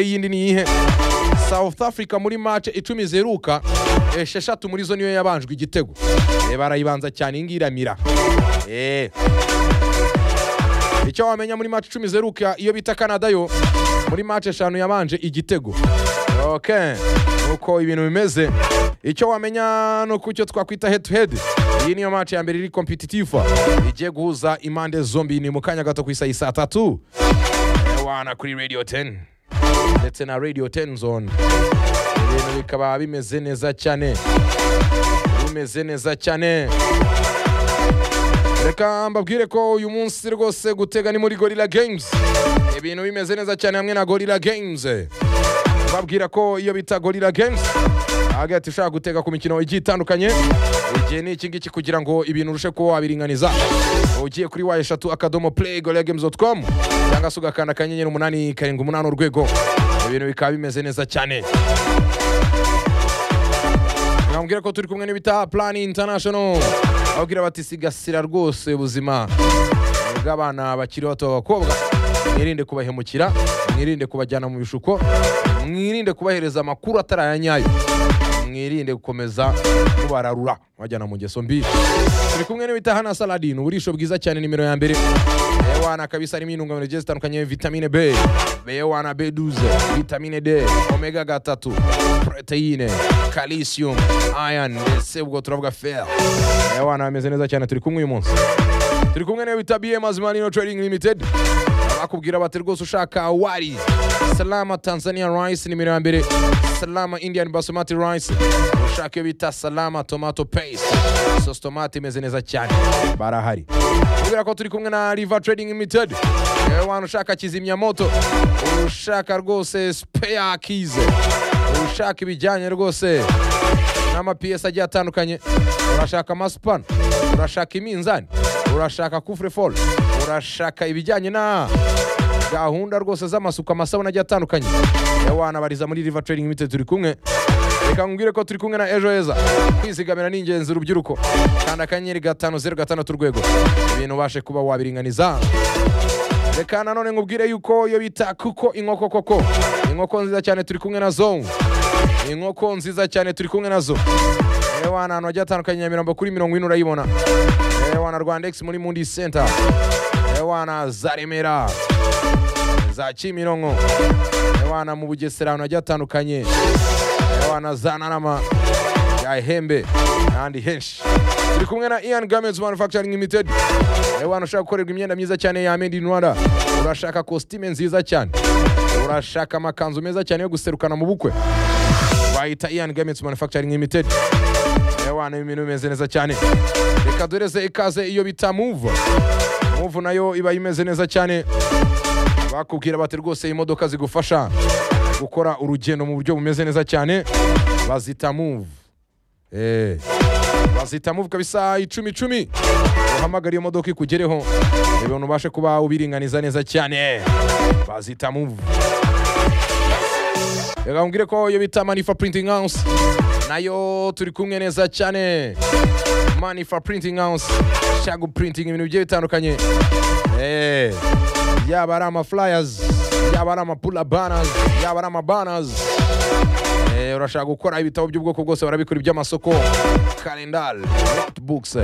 yindi ni iyihe south africa muri match icumi zeruka esheshatu muri zo niyo yabanjwe igitego Eh, barayibanza cyane iyi ngiyi iramira Eh. icyo wamenya muri match icumi zeruka iyo bita canada yo muri match eshanu yabanje igitego ok uko ibintu bimeze icyo wamenya ni uko icyo twakwita head to head iyi niyo match ya mbere iri competitive igiye guhuza impande zombi ni mu kanya gato ku isaha saa tatu wana kuri radio 10 ndetse na radio 10 zone ibintu bikaba bimeze neza cyane bimeze neza cyane reka mbabwire ko uyu munsi rwose gutega ni muri gorilla games ibintu bimeze neza cyane hamwe na gorilla games mbabwira ko iyo bita gorilla games hagati ushaka gutega ku mikino igiye itandukanye igihe ni iki ngiki kugira ngo ibintu urushe kuba wabiringaniza ugiye kuri wa eshatu akadomo play gorilla games com cyangwa se ugakanda akanyenyeri umunani karindwi umunani urwego ibintu bikaba bimeze neza cyane Nambwira ko turi kumwe n'ibita Plan International. Ababwira bati sigasira rwose ubuzima bw'abana bakiri bato b'abakobwa. Mwirinde kubahemukira, mwirinde kubajyana mu bishuko, mwirinde kubahereza amakuru atari aya nyayo. Mwirinde gukomeza kubararura bajyana mu ngeso mbi. Turi kumwe n'ibita Hana Saladin, uburisho bwiza cyane nimero ya mbere. Bewana kabisa harimo intungamubiri zigiye zitandukanye vitamine B, Bewana B12, vitamine D, omega gatatu, proteyine, calcium, iron ndetse ubwo turavuga fer. Bewana bameze neza cyane turi kumwe uyu munsi. Turi kumwe nayo bita BM Azimanino Trading Limited. Bakubwira bati rwose ushaka wari Salama Tanzania Rice nimero ya mbere Salama Indian Basmati Rice ushaka iyo bita Salama Tomato Paste sosi tomate imeze neza cyane barahari kubera ko turi kumwe na river trading limited yewe wanu ushaka kizimyamoto ushaka rwose spare keys ushaka ibijyanye rwose n'amapiyesi agiye atandukanye urashaka amasupana urashaka iminzani urashaka kufurefol urashaka ibijyanye na gahunda rwose z'amasuku amasabune agiye atandukanye yewe wanabariza muri river trading limited turi kumwe reka nkubwire ko turi kumwe na ejo heza kwizigamira ni ingenzi urubyiruko kanda akanyenyeri gatanu zeru gatandatu urwego ibintu ubashe kuba wabiringaniza reka nanone nkubwire yuko iyo bita kuko inkoko koko inkoko nziza cyane turi kumwe nazo inkoko nziza cyane turi kumwe nazo ewana ahantu hagiye hatandukanye nyamirambo kuri mirongo ine urayibona ewana rwandex muri mundi center ewana za remera za kimironko ewana mu bugesera ahantu hagiye hatandukanye abana za narama yahembe n'ahandi henshi turi kumwe na ian garments manufacturing limited abantu ushaka gukorerwa imyenda myiza cyane ya made in rwanda urashaka kositime nziza cyane urashaka amakanzu meza cyane yo guserukana mu bukwe wahita ian garments manufacturing limited abantu ibintu bimeze neza cyane reka doreze ikaze iyo bita move move nayo iba imeze neza cyane bakubwira bati rwose imodoka zigufasha gukora urugendo mu buryo bumeze neza cyane bazita move Eh, bazita move kabisa icumi icumi uhamagara iyo modoka ikugereho ibintu ubashe kuba ubiringaniza neza cyane bazita move reka nkubwire ko iyo bita manifa printing house nayo turi kumwe neza cyane manifa printing house shagu printing ibintu bigiye bitandukanye Eh, yaba ari amaflyers yaba ari amapula banazi yaba ari amabanazi Eh, urashaka gukora ibitabo by'ubwoko bwose barabikora iby'amasoko kalendari notebooks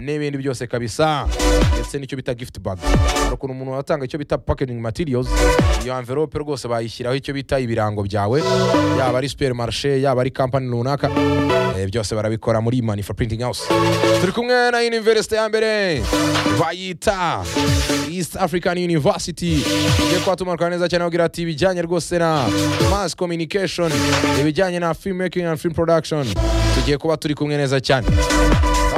n'ibindi byose kabisa ndetse n'icyo bita gift bag hari ukuntu umuntu atanga icyo bita packaging materials iyo envelope rwose bayishyiraho icyo bita ibirango byawe yaba ari supermarché yaba ari company runaka Eh, byose barabikora muri manifa printing house turi kumwe na university ya mbere bayita east african university igiye kuhatumanuka neza cyane bagira ati ibijyanye rwose na mass communication ibijyanye na film making and film production tugiye kuba turi kumwe neza cyane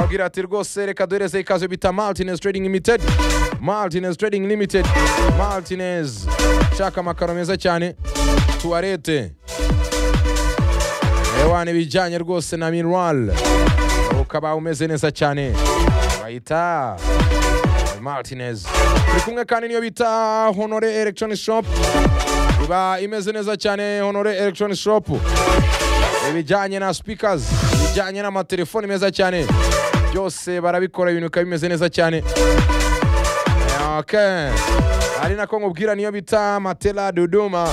bagira ati rwose reka duhereze ikaze bita maltines trading limited maltines trading limited maltines shaka amakaro meza cyane tuwarete ewana ibijyanye rwose na mineral ukaba umeze neza cyane bayita martinez turi kumwe kandi niyo bita honore electronic shop iba imeze neza cyane honore electronic shop ibijyanye na speakers ibijyanye n'amatelefoni meza cyane byose barabikora ibintu bikaba bimeze neza cyane okay. ari nako nkubwira niyo bita matela dodoma